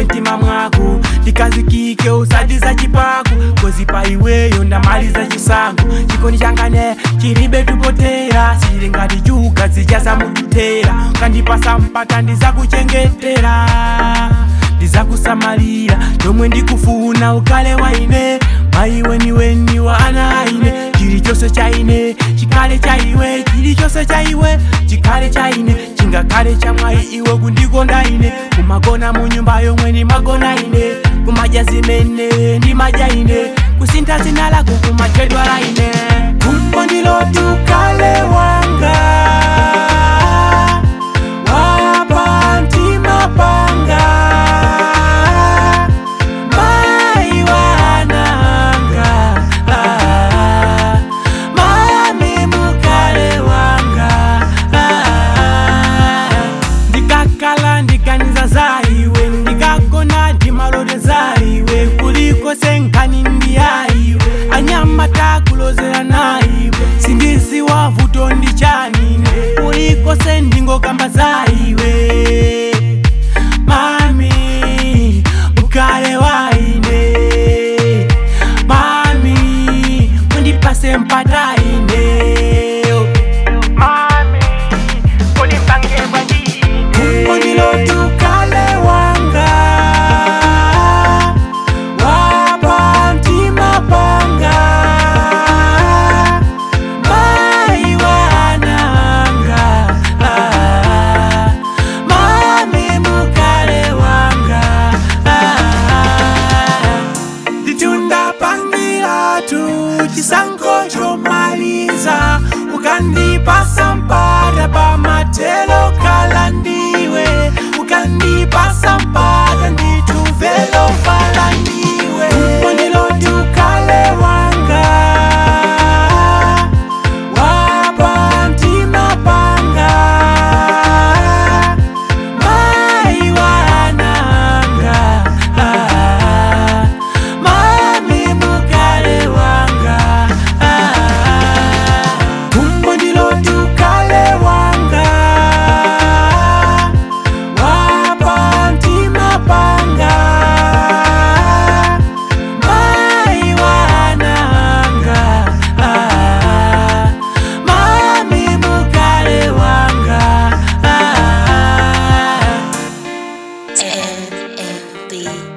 iwe mtima mwako ndikazikike usati za chipaku kozi pa iweyo ndamaliza chisango chikondi changane chilibe tupotera sili ngati chuka zichasamututera ukandipasa mpata ndizakuchengetera ndizakusamalira chomwe ndikufuna ukale waine maiwe niweni wa ana aine chilichonse chaine chikale chaiwe chilichonse chaiwe chikale chaine chingakale chamwayi iwe kundikonda ine kumagona mu nyumba yomwe ndimagona ine kumadya zimene ndimadya ine kusintha zina lako kumachedwa laine kumbo ndilotukale wanga wapa mtima panga mai wananga ah, mami mukale wanga ah, ndikakala ndiganiza zaiwe ndikagona ndimalote zaiwe kuliko senkani ndiyaiwe anyama takulozera naiwe sindiziwa vuto ndichanine kuliko sendingokamba zaiwe mami ukale waine mami undipase mpataine mami undipange bwandine undilotukale wanga wapa mtima panga mai wananga ah, mami mukale wanga ah, nditunda pangilatu chisankho chomaliza ukandipasa mpata pamatelo kala ndiwe ukandipasa mpata ndituvelo fala ndiwe undilotukale wanga wapa mtima panga mai wananga ah, mami mukale wanga ah, kumbo ndilotukale wanga wapa mtima panga mai wananga ah, mami mukale wanga ah, MMB